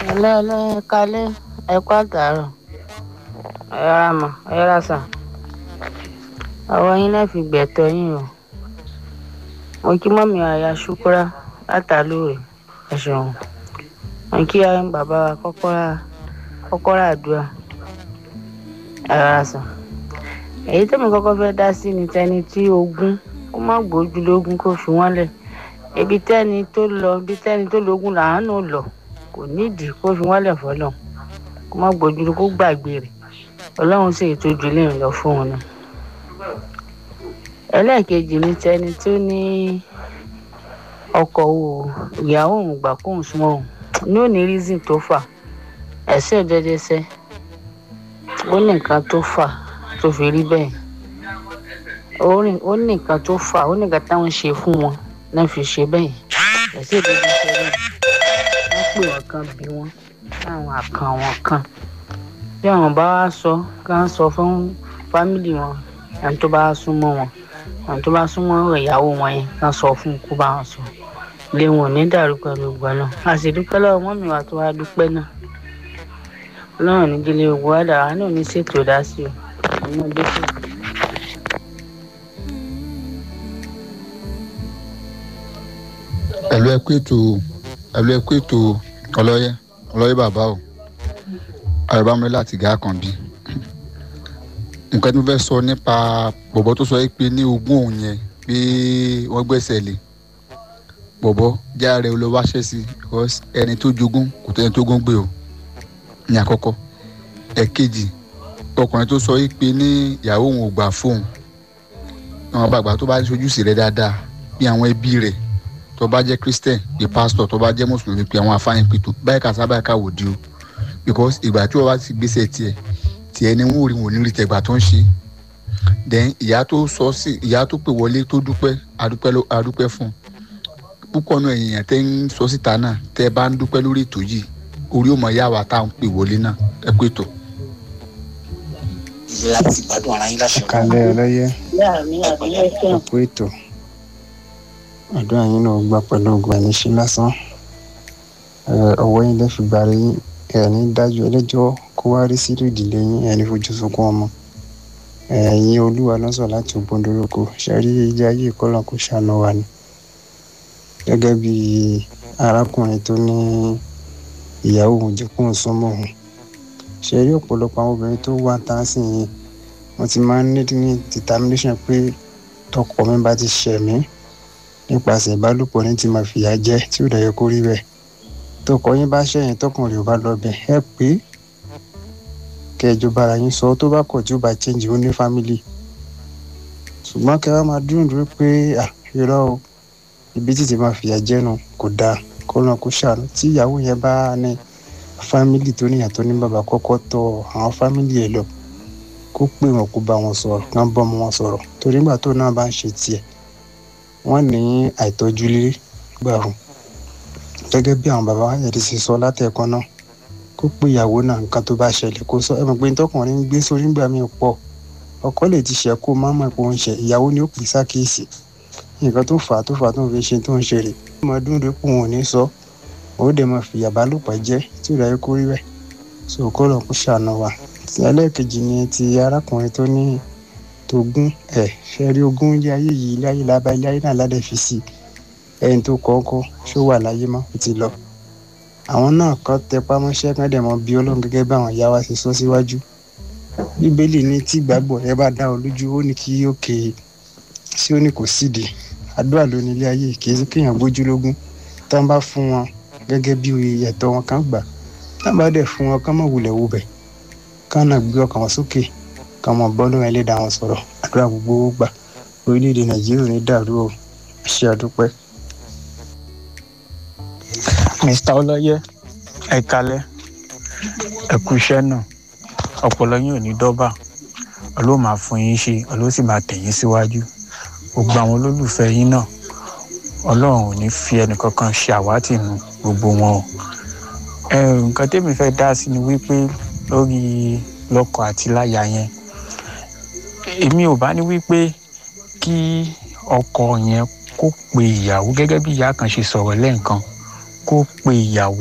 ẹlẹ́ẹ̀lẹ́ kalẹ́ ẹ̀kọ́ àtàárọ̀ ẹ̀rọ àmọ̀ ẹ̀rọ àṣà àwọn yín náà fi gbẹ̀tọ́ yín o mo kí mọ́mí àyà ṣúkúrá látàlóore ẹ̀ ṣeun mo kí ayé bàbá wa kọ́kọ́rà kọ́kọ́rà àdúrà ẹ̀rọ àṣà èyí tẹ́mi kọ́kọ́ fẹ́ dá sí ni tẹni tí ogún kó má gbójú lógún kó fi wọ́n lẹ̀ ibi tẹ́ni tó lọ ibi tẹ́ni tó lógún làánú lọ kò nídìí kó fi wọ́n lẹ̀ fọlọ́ kó má gbójú kó gbàgbé rẹ̀ ọlọ́run sì tójú lè lọ fún un ni. ẹlẹ́ẹ̀kejì ni tẹni tó ní ọkọ̀ wo ìyàwó òun gbà kóun súnmọ́ òun ní òní reason tó fà ẹ̀sẹ̀ dẹ́dẹ́sẹ́ ó ní nǹkan tó fà tó fi rí bẹ́ẹ̀ ó ní nǹkan tó fà ó ní nǹkan táwọn ṣe fún wọn náà fi ṣe bẹ́ẹ̀ ẹ̀sẹ̀ dẹ́dẹ́sẹ́ náà wọ́n pè wọ́n kan bí wọ́n láwọn àkàn wọn kan bí àwọn bá wá sọ ká sọ fún fámìlì wọn ẹni tó bá súnmọ́ wọn ẹni tó bá súnmọ́ ìyàwó wọn yẹn ká sọ fún kó bá wọn sọ lé wọn ò ní dàrú pẹ̀lú ìgbà náà a sì dúpẹ́ lọ́wọ́ mọ́mì wa tó wá dúpẹ́ náà ọlọ́run ní délé ogun wá dàrá náà ní ṣètò dá sí o ọmọdé tó. ẹ̀lú ẹ̀kú ètò ẹ̀lú ẹ̀kú ètò ọlọ́yẹ ọlọ́yẹ bàbá o àrùbámúlẹ̀ láti gà kan bí nǹkan tí mo fẹ́ sọ nípa bọ̀bọ̀ tó sọ yìí pé ní ogún òun yẹn pé wọ́n gbẹ́sẹ̀ lé bọ̀bọ̀ já rẹ̀ lọ wáṣẹ́ sí because ẹni tó jogún kò tẹ́ni tó gún gbé o ní àkọ́kọ́ ẹ̀kejì ọkùnrin tó sọ yìí pé ní ìyàwó òun ò gbà fóun àwọn bàgbà tó bá ṣojú sí rẹ̀ dáadáa bí àwọn ẹbí rẹ̀ tó bá jẹ́ christian bí pastor tó bá jẹ́ mùsùlùmí pé àwọn afáyín pètò báyìí kà sábà ká wò di o because ìgbà tí wọ́n bá ti gbèsè tiẹ̀ tiẹ̀ ni wọ́n ò rí wọn ní rí tẹ̀gbà tó ń ṣe then ìyá tó sọ sí ìyá tó pè wọlé tó dúpẹ́ adúpẹ́ ló adúpẹ́ fún púpọ̀ náà èèyàn tẹ́ ń sọ síta náà tẹ́ bá ń dúpẹ́ lórí ètò yìí orí ò mọ̀ yá wa tá à ń pè wọlé náà ẹ pé tó. láti gbádùn ara yín láṣẹ. kalẹ ọlọyẹ ẹkú ètò àdúrà yín náà gbà pẹ̀lú ògùn ẹni ṣe lásán ọwọ́ yín lẹ́fi gbàre yín ẹni dájú ẹlẹ́jọ́ kó wá rí sílùú ìdílé yín ẹni fojú sunkún ọmọ ẹ̀yin olúwa lọ́sọ̀ láti ògbóndoroko ṣẹ́rí ilé ayé ìkọlọ̀ kò ṣàánú wa ni gẹ́gẹ́ bí arákùnrin tó ní ìyàwó òun jẹ́ kóun súnmọ́ òun ṣẹ́rí ọ̀pọ̀lọpọ̀ àwọn obìnrin tó wà tá a sì yín wọ́n ti máa ń ní ní determination pé tọkọ mi bá ti ṣẹ̀ mí nípasẹ̀ ìbálòpọ̀ ní ti máa fìyà jẹ tí ò dẹ̀ yẹ kó rí bẹ́ẹ̀ tọkọ yín bá ṣẹyìn tọkùnrin ò bá lọ bẹ ẹ pé kẹjọ bára yín sọ tó bá kọ tí ó bá change ó ní family ṣùgbọ́n kẹ wá máa dúró dúró pé à irọ́ o ibi títí máa fìyà jẹ́nu kò dáa kó lọ́n kó ṣàánú tí ìyàwó yẹn bá ní family tó níyà tó ní bàbá kọ́kọ́ tọ àwọn family ẹ̀ lọ kó pè wọ́n kó bá wọn sọ̀rọ̀ kán bọ́ ọmọ wọn sọ̀rọ̀ torí nígbà tó náà bá ń ṣe tiẹ̀ wọ́n ní àìtọ́jú lílé gbà fún gẹ́gẹ́ bí àwọn bàbá wa yẹn ti sọ látẹ̀kọ́ náà kó pé ìyàwó náà nǹkan tó bá ṣẹlẹ̀ kó sọ ẹ mọ̀ pé tọkùnrin ń gbé sórí ńgbà míì pọ̀ ọkọ lè ti ṣẹ̀ kó má mọ̀ pé ó ń ṣe ìyàwó ni ó pè sákèésì nǹkan tó fà á tó fà á tó ń fi ṣe tó ń ṣe rè ọmọ ọdún rẹ pò wọn ò ní sọ ó dẹ̀ máa fìyà bá lòpọ̀ jẹ́ tí ò dáyé kó rí bẹ́ẹ̀ so kó lọ kó ṣàánú wa ti ẹlẹ́ẹ̀kejì ni ti arákùnrin tó ní togún ẹ̀ ṣe rí ogún ilé ayé yìí ilé ayé lába ilé ayé náà ládẹ́ fi sí ẹni tó kọ́kọ́ ṣó wà láyé mọ́ ó ti lọ àwọn náà kọ́ tẹpá mọ́ṣẹ́ kan dẹ̀ mọ́ bí ọlọ́run gẹ́gẹ́ bí àwọn ìyá wa ṣe sọ síwájú bíbélì ní tí ìgbàgbọ́ rẹ bá dá ọ lójú ó ní kí ó ké sí ó ní kò sídìí àdúrà ló ní ilé ayé kì í sí kéèyàn gbójú lógún tán bá fún wọn gẹ́gẹ́ bí ẹ̀tọ́ wọn kan gbà tán bá dẹ̀ fún wọn kán mọ̀ wulẹ̀ wo bẹ̀ kán náà gbé ọkàn wọn sókè kán mọ̀ bọ́ lóun ẹlẹ́dàá wọn sọ̀rọ̀ àdúrà gbogbo gbà orílẹ̀-èdè nàìjíríà ní dàrú o ṣe àdúpẹ́. mr ọlọyẹ ẹ kalẹ ẹ kú iṣẹ́ náà ọpọlọ yín ò ní dọ́bà ọlọ́run máa fún yín ṣe ọlọ́run sì máa tẹ̀yìn síwájú gbogbo àwọn olólùfẹ́ yín náà ọlọ́run ò ní fi ẹnìkankan ṣe àwátì nu gbogbo wọn o nǹkan tẹ́mi fẹ́ dá sí ni wípé lórí lọ́kọ àti láya yẹn èmi ò bá ní wípé kí ọkọ yẹn kó pe ìyàwó gẹ́gẹ́ bí ìyá kan ṣe sọ̀rọ̀ lẹ́ǹkan kó pe ìyàwó